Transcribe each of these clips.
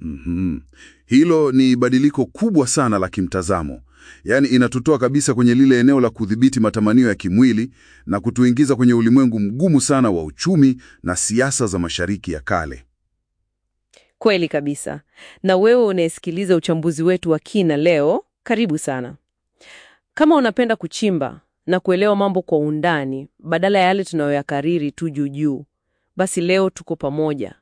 Mhm. Hilo ni badiliko kubwa sana la kimtazamo. Yaani inatutoa kabisa kwenye lile eneo la kudhibiti matamanio ya kimwili na kutuingiza kwenye ulimwengu mgumu sana wa uchumi na siasa za Mashariki ya Kale. Kweli kabisa. Na wewe unayesikiliza uchambuzi wetu wa kina leo, karibu sana. Kama unapenda kuchimba na kuelewa mambo kwa undani badala ya yale tunayoyakariri tu juu juu, basi leo tuko pamoja.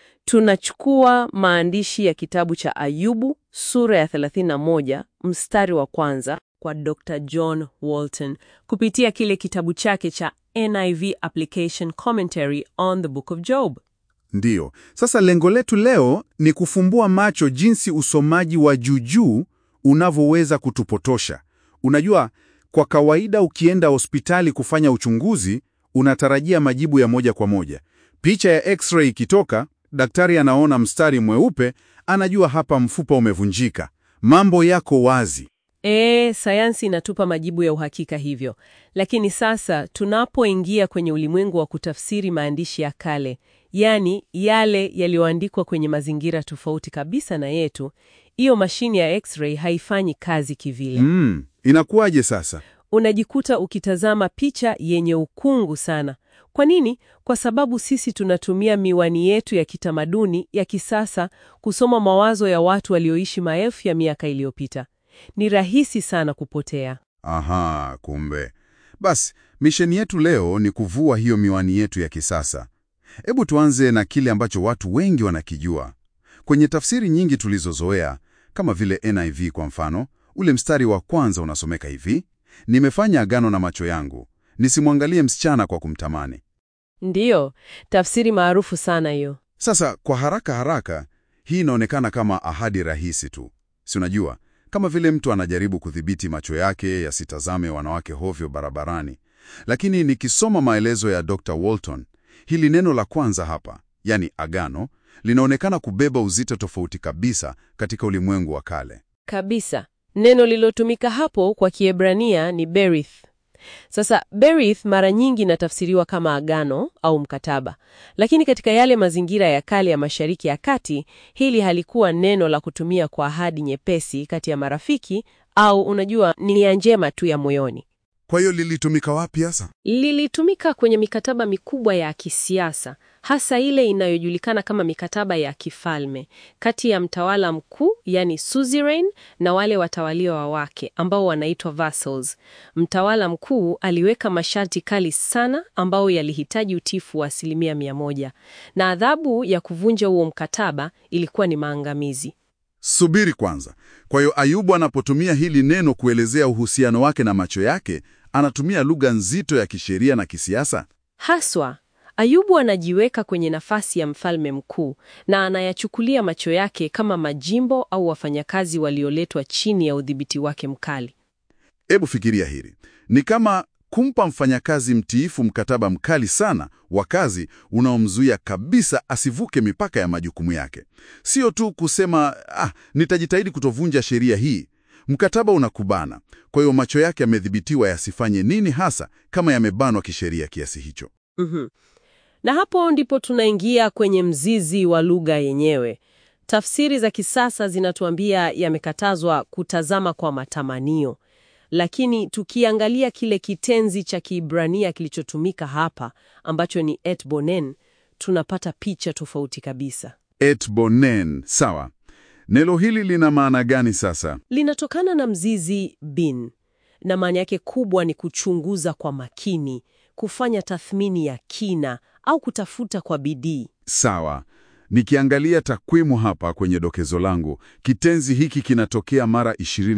Tunachukua maandishi ya kitabu cha Ayubu sura ya 31 mstari wa kwanza kwa Dr. John Walton kupitia kile kitabu chake cha NIV Application Commentary on the Book of Job. Ndiyo. Sasa lengo letu leo ni kufumbua macho jinsi usomaji wa juujuu unavyoweza kutupotosha. Unajua, kwa kawaida ukienda hospitali kufanya uchunguzi, unatarajia majibu ya moja kwa moja. Picha ya x-ray ikitoka, daktari anaona mstari mweupe, anajua hapa mfupa umevunjika. Mambo yako wazi. E, sayansi inatupa majibu ya uhakika hivyo. Lakini sasa tunapoingia kwenye ulimwengu wa kutafsiri maandishi ya kale, yaani yale yaliyoandikwa kwenye mazingira tofauti kabisa na yetu, hiyo mashine ya x-ray haifanyi kazi kivile. Mm, inakuwaje sasa? Unajikuta ukitazama picha yenye ukungu sana. Kwa nini? Kwa sababu sisi tunatumia miwani yetu ya kitamaduni ya kisasa kusoma mawazo ya watu walioishi maelfu ya miaka iliyopita. Ni rahisi sana kupotea. Aha, kumbe. Basi, misheni yetu leo ni kuvua hiyo miwani yetu ya kisasa. Hebu tuanze na kile ambacho watu wengi wanakijua. Kwenye tafsiri nyingi tulizozoea, kama vile NIV kwa mfano, ule mstari wa kwanza unasomeka hivi: nimefanya agano na macho yangu, nisimwangalie msichana kwa kumtamani. Ndiyo, tafsiri maarufu sana hiyo. Sasa kwa haraka haraka, hii inaonekana kama ahadi rahisi tu, si unajua, kama vile mtu anajaribu kudhibiti macho yake yasitazame wanawake hovyo barabarani. Lakini nikisoma maelezo ya Dr. Walton, hili neno la kwanza hapa, yani agano, linaonekana kubeba uzito tofauti kabisa katika ulimwengu wa kale. Kabisa. Neno lilotumika hapo kwa Kiebrania ni berith. Sasa berith mara nyingi inatafsiriwa kama agano au mkataba, lakini katika yale mazingira ya kale ya Mashariki ya Kati, hili halikuwa neno la kutumia kwa ahadi nyepesi kati ya marafiki au unajua, ni nia njema tu ya moyoni. Kwa hiyo lilitumika wapi hasa? Lilitumika kwenye mikataba mikubwa ya kisiasa, hasa ile inayojulikana kama mikataba ya kifalme kati ya mtawala mkuu, yani suzerain, na wale watawaliwa wake ambao wanaitwa vassals. Mtawala mkuu aliweka masharti kali sana ambao yalihitaji utiifu wa asilimia mia moja, na adhabu ya kuvunja huo mkataba ilikuwa ni maangamizi. Subiri kwanza. Kwa hiyo Ayubu anapotumia hili neno kuelezea uhusiano wake na macho yake, anatumia lugha nzito ya kisheria na kisiasa. Haswa, Ayubu anajiweka kwenye nafasi ya mfalme mkuu na anayachukulia macho yake kama majimbo au wafanyakazi walioletwa chini ya udhibiti wake mkali. Hebu fikiria hili, ni kama kumpa mfanyakazi mtiifu mkataba mkali sana wa kazi unaomzuia kabisa asivuke mipaka ya majukumu yake. Sio tu kusema ah, nitajitahidi kutovunja sheria hii. Mkataba unakubana, kwa hiyo macho yake yamedhibitiwa yasifanye nini hasa kama yamebanwa kisheria kiasi hicho. Mhm. Na hapo ndipo tunaingia kwenye mzizi wa lugha yenyewe. Tafsiri za kisasa zinatuambia yamekatazwa kutazama kwa matamanio, lakini tukiangalia kile kitenzi cha Kiebrania kilichotumika hapa ambacho ni et bonen, tunapata picha tofauti kabisa. Et bonen, sawa. Neno hili lina maana gani sasa? Linatokana na mzizi bin, na maana yake kubwa ni kuchunguza kwa makini, kufanya tathmini ya kina au kutafuta kwa bidii. Sawa. Nikiangalia takwimu hapa kwenye dokezo langu, kitenzi hiki kinatokea mara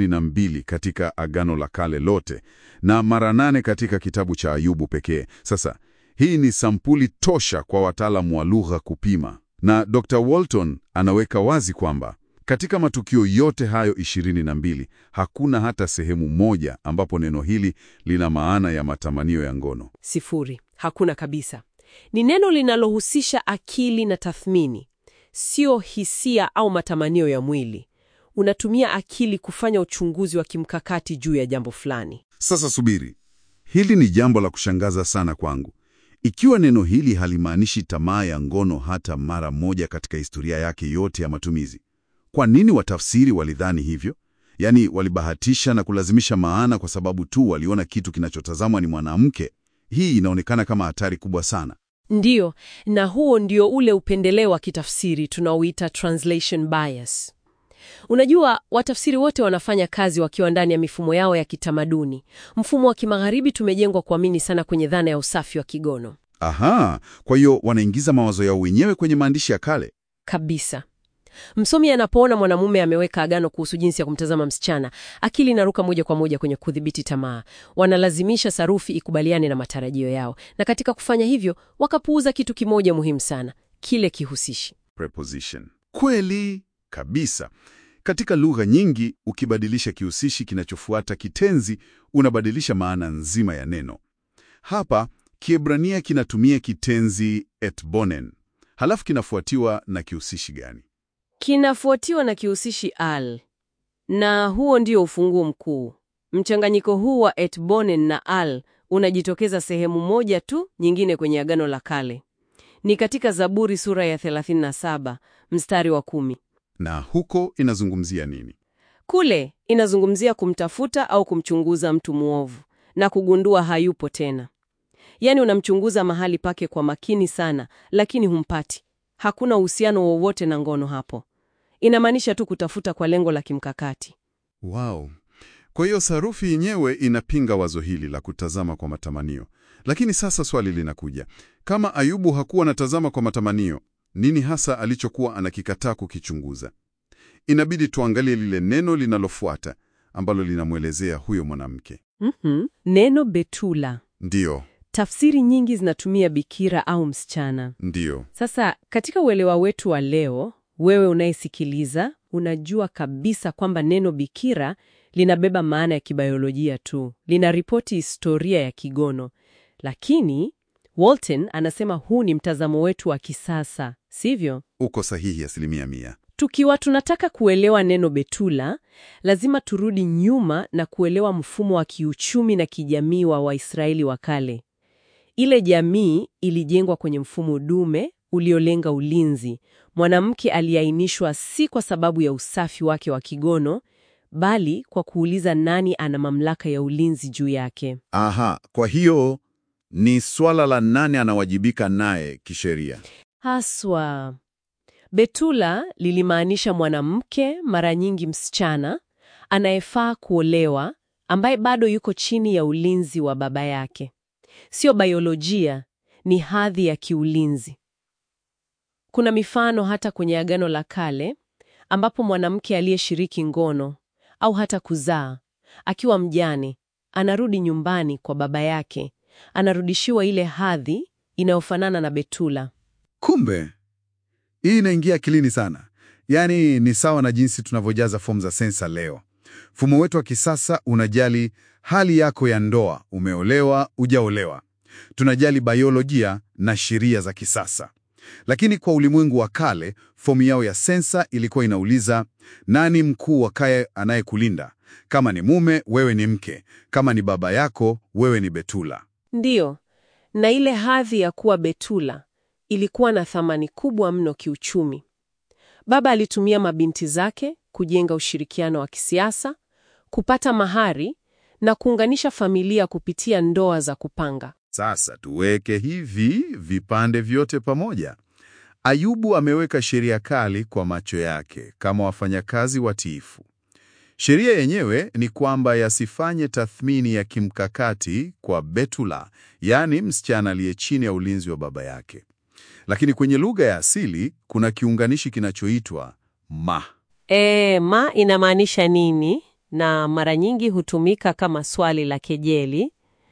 22 katika Agano la Kale lote na mara nane katika kitabu cha Ayubu pekee. Sasa hii ni sampuli tosha kwa wataalamu wa lugha kupima, na Dr. Walton anaweka wazi kwamba katika matukio yote hayo 22 hakuna hata sehemu moja ambapo neno hili lina maana ya matamanio ya ngono. Sifuri, hakuna kabisa. Ni neno linalohusisha akili na tathmini, sio hisia au matamanio ya mwili. Unatumia akili kufanya uchunguzi wa kimkakati juu ya jambo fulani. Sasa subiri, hili ni jambo la kushangaza sana kwangu. Ikiwa neno hili halimaanishi tamaa ya ngono hata mara moja katika historia yake yote ya matumizi, Kwa nini watafsiri walidhani hivyo? Yaani walibahatisha na kulazimisha maana kwa sababu tu waliona kitu kinachotazamwa ni mwanamke. Hii inaonekana kama hatari kubwa sana. Ndiyo, na huo ndio ule upendeleo wa kitafsiri tunaoita translation bias. Unajua, watafsiri wote wanafanya kazi wakiwa ndani ya mifumo yao ya kitamaduni. Mfumo wa kimagharibi tumejengwa kuamini sana kwenye dhana ya usafi wa kigono Aha, kwa hiyo wanaingiza mawazo yao wenyewe kwenye maandishi ya kale. kabisa. Msomi anapoona mwanamume ameweka agano kuhusu jinsi ya kumtazama msichana, akili inaruka moja kwa moja kwenye kudhibiti tamaa. Wanalazimisha sarufi ikubaliane na matarajio yao, na katika kufanya hivyo wakapuuza kitu kimoja muhimu sana, kile kihusishi. Preposition. Kweli kabisa. Katika lugha nyingi, ukibadilisha kihusishi kinachofuata kitenzi, unabadilisha maana nzima ya neno. Hapa Kiebrania kinatumia kitenzi etbonen, halafu kinafuatiwa na kihusishi gani? Kinafuatiwa na kihusishi al, na huo ndio ufunguo mkuu. Mchanganyiko huu wa etbonen na al unajitokeza sehemu moja tu nyingine kwenye Agano la Kale. Ni katika Zaburi sura ya 37 mstari wa kumi. Na huko inazungumzia nini? Kule inazungumzia kumtafuta au kumchunguza mtu mwovu na kugundua hayupo tena. Yaani unamchunguza mahali pake kwa makini sana, lakini humpati. Hakuna uhusiano wowote na ngono hapo. Inamaanisha tu kutafuta kwa lengo la kimkakati. Wow. Kwa hiyo sarufi yenyewe inapinga wazo hili la kutazama kwa matamanio. Lakini sasa swali linakuja. Kama Ayubu hakuwa anatazama kwa matamanio, nini hasa alichokuwa anakikataa kukichunguza? Inabidi tuangalie lile neno linalofuata ambalo linamwelezea huyo mwanamke. Mhm. Neno betula. Ndiyo, Tafsiri nyingi zinatumia bikira au msichana. ndiyo. Sasa katika uelewa wetu wa leo, wewe unayesikiliza unajua kabisa kwamba neno bikira linabeba maana ya kibiolojia tu, linaripoti historia ya kigono. Lakini Walton anasema huu ni mtazamo wetu wa kisasa, sivyo? Uko sahihi asilimia mia. Tukiwa tunataka kuelewa neno betula, lazima turudi nyuma na kuelewa mfumo wa kiuchumi na kijamii wa Waisraeli wa kale. Ile jamii ilijengwa kwenye mfumo dume uliolenga ulinzi. Mwanamke aliainishwa si kwa sababu ya usafi wake wa kigono, bali kwa kuuliza nani ana mamlaka ya ulinzi juu yake. Aha, kwa hiyo ni swala la nani anawajibika naye kisheria. Haswa betula lilimaanisha mwanamke, mara nyingi msichana, anayefaa kuolewa, ambaye bado yuko chini ya ulinzi wa baba yake. Sio biolojia, ni hadhi ya kiulinzi. Kuna mifano hata kwenye Agano la Kale ambapo mwanamke aliyeshiriki ngono au hata kuzaa akiwa mjane anarudi nyumbani kwa baba yake, anarudishiwa ile hadhi inayofanana na betula. Kumbe hii inaingia akilini sana. Yaani ni sawa na jinsi tunavyojaza fomu za sensa leo. Mfumo wetu wa kisasa unajali hali yako ya ndoa, umeolewa, ujaolewa. Tunajali biolojia na sheria za kisasa. Lakini kwa ulimwengu wa kale, fomu yao ya sensa ilikuwa inauliza nani mkuu wa kaya anayekulinda? Kama ni mume, wewe ni mke. Kama ni baba yako, wewe ni betula. Ndiyo, na ile hadhi ya kuwa betula ilikuwa na thamani kubwa mno kiuchumi. Baba alitumia mabinti zake kujenga ushirikiano wa kisiasa, kupata mahari na kuunganisha familia kupitia ndoa za kupanga. Sasa tuweke hivi vipande vyote pamoja. Ayubu ameweka sheria kali kwa macho yake kama wafanyakazi watiifu. Sheria yenyewe ni kwamba yasifanye tathmini ya kimkakati kwa betula, yaani msichana aliye chini ya ulinzi wa baba yake. Lakini kwenye lugha ya asili kuna kiunganishi kinachoitwa ma. E, ma inamaanisha nini? Na mara nyingi hutumika kama swali la kejeli.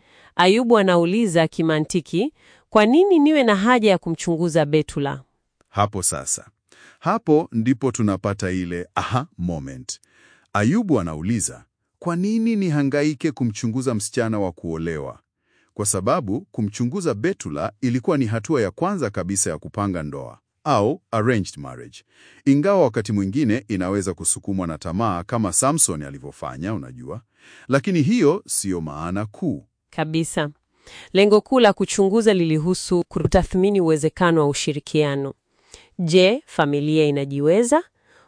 Ayubu anauliza kimantiki, kwa nini niwe na haja ya kumchunguza betula? Hapo sasa, hapo ndipo tunapata ile aha moment. Ayubu anauliza, kwa nini nihangaike kumchunguza msichana wa kuolewa? Kwa sababu kumchunguza betula ilikuwa ni hatua ya kwanza kabisa ya kupanga ndoa au arranged marriage, ingawa wakati mwingine inaweza kusukumwa na tamaa kama Samson alivyofanya, unajua. Lakini hiyo siyo maana kuu. Kabisa. Lengo kuu la kuchunguza lilihusu kutathmini uwezekano wa ushirikiano. Je, familia inajiweza?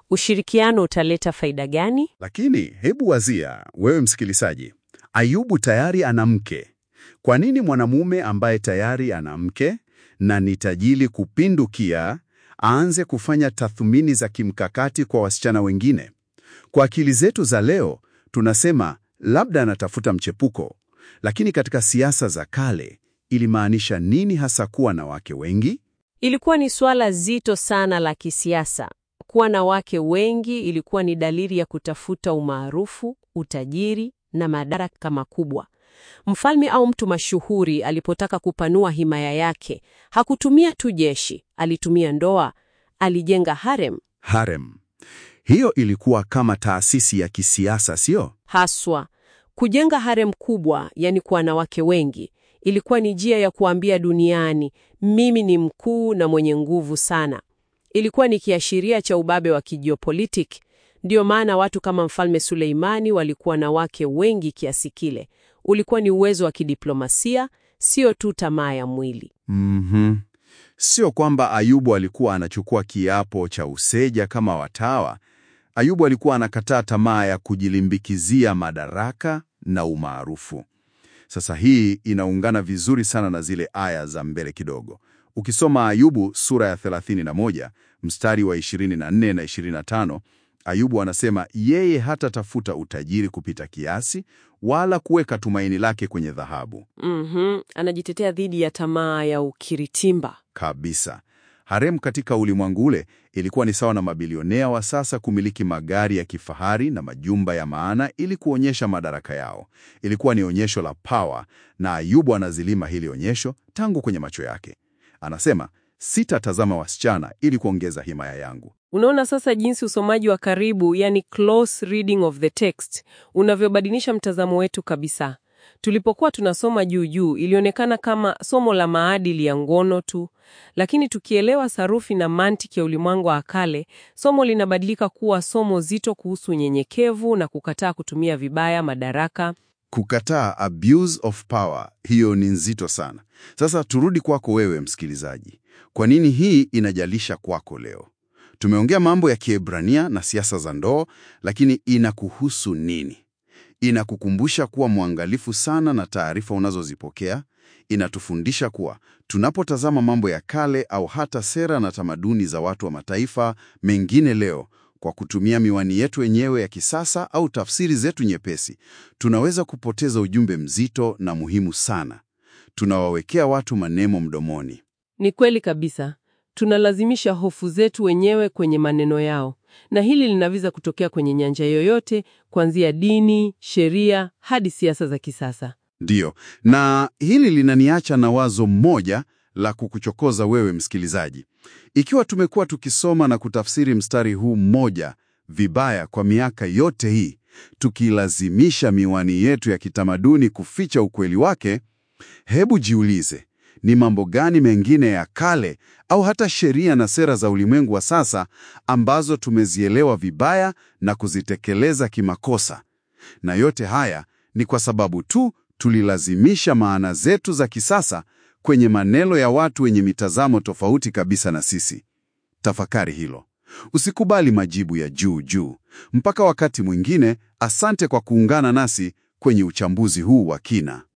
Ushirikiano utaleta faida gani? Lakini hebu wazia, wewe msikilizaji, Ayubu tayari ana mke. Kwa nini mwanamume ambaye tayari ana mke na ni tajiri kupindukia aanze kufanya tathmini za kimkakati kwa wasichana wengine? Kwa akili zetu za leo tunasema labda anatafuta mchepuko, lakini katika siasa za kale ilimaanisha nini hasa kuwa na wake wengi? Ilikuwa ni swala zito sana la kisiasa. Kuwa na wake wengi ilikuwa ni dalili ya kutafuta umaarufu, utajiri na madaraka makubwa. Mfalme au mtu mashuhuri alipotaka kupanua himaya yake, hakutumia tu jeshi, alitumia ndoa, alijenga harem. Harem. Hiyo ilikuwa kama taasisi ya kisiasa, sio? Haswa kujenga harem kubwa, yani kuwa na wake wengi, ilikuwa ni njia ya kuambia duniani, mimi ni mkuu na mwenye nguvu sana. Ilikuwa ni kiashiria cha ubabe wa kijiopolitiki. Ndiyo maana watu kama Mfalme Suleimani walikuwa na wake wengi kiasi kile. Ulikuwa ni uwezo wa kidiplomasia, sio tu tamaa ya mwili. Mhm. Sio kwamba Ayubu alikuwa anachukua kiapo cha useja kama watawa. Ayubu alikuwa anakataa tamaa ya kujilimbikizia madaraka na umaarufu. Sasa hii inaungana vizuri sana na zile aya za mbele kidogo. Ukisoma Ayubu sura ya 31 mstari wa 24 na 25, Ayubu anasema yeye hatatafuta utajiri kupita kiasi wala kuweka tumaini lake kwenye dhahabu. Mhm, anajitetea dhidi ya tamaa ya ukiritimba. Kabisa. Harem katika ulimwengu ule ilikuwa ni sawa na mabilionea wa sasa kumiliki magari ya kifahari na majumba ya maana ili kuonyesha madaraka yao. Ilikuwa ni onyesho la power, na Ayubu anazilima hili onyesho tangu kwenye macho yake. Anasema, sitatazama wasichana ili kuongeza himaya yangu. Unaona sasa jinsi usomaji wa karibu, yani close reading of the text, unavyobadilisha mtazamo wetu kabisa. Tulipokuwa tunasoma juu juu, ilionekana kama somo la maadili ya ngono tu, lakini tukielewa sarufi na mantiki ya ulimwengu wa kale, somo linabadilika kuwa somo zito kuhusu unyenyekevu na kukataa kutumia vibaya madaraka. Kukataa abuse of power, hiyo ni nzito sana. Sasa turudi kwako wewe msikilizaji. Kwa nini hii inajalisha kwako leo? Tumeongea mambo ya Kiebrania na siasa za ndoa, lakini inakuhusu nini? Inakukumbusha kuwa mwangalifu sana na taarifa unazozipokea. Inatufundisha kuwa tunapotazama mambo ya kale au hata sera na tamaduni za watu wa mataifa mengine leo kwa kutumia miwani yetu wenyewe ya kisasa au tafsiri zetu nyepesi, tunaweza kupoteza ujumbe mzito na muhimu sana. Tunawawekea watu maneno mdomoni. Ni kweli kabisa. Tunalazimisha hofu zetu wenyewe kwenye maneno yao, na hili linaweza kutokea kwenye nyanja yoyote, kuanzia dini, sheria hadi siasa za kisasa. Ndiyo, na hili linaniacha na wazo moja la kukuchokoza wewe msikilizaji. Ikiwa tumekuwa tukisoma na kutafsiri mstari huu mmoja vibaya kwa miaka yote hii, tukilazimisha miwani yetu ya kitamaduni kuficha ukweli wake, hebu jiulize, ni mambo gani mengine ya kale au hata sheria na sera za ulimwengu wa sasa ambazo tumezielewa vibaya na kuzitekeleza kimakosa? Na yote haya ni kwa sababu tu tulilazimisha maana zetu za kisasa kwenye maneno ya watu wenye mitazamo tofauti kabisa na sisi. Tafakari hilo. Usikubali majibu ya juu juu. Mpaka wakati mwingine, asante kwa kuungana nasi kwenye uchambuzi huu wa kina.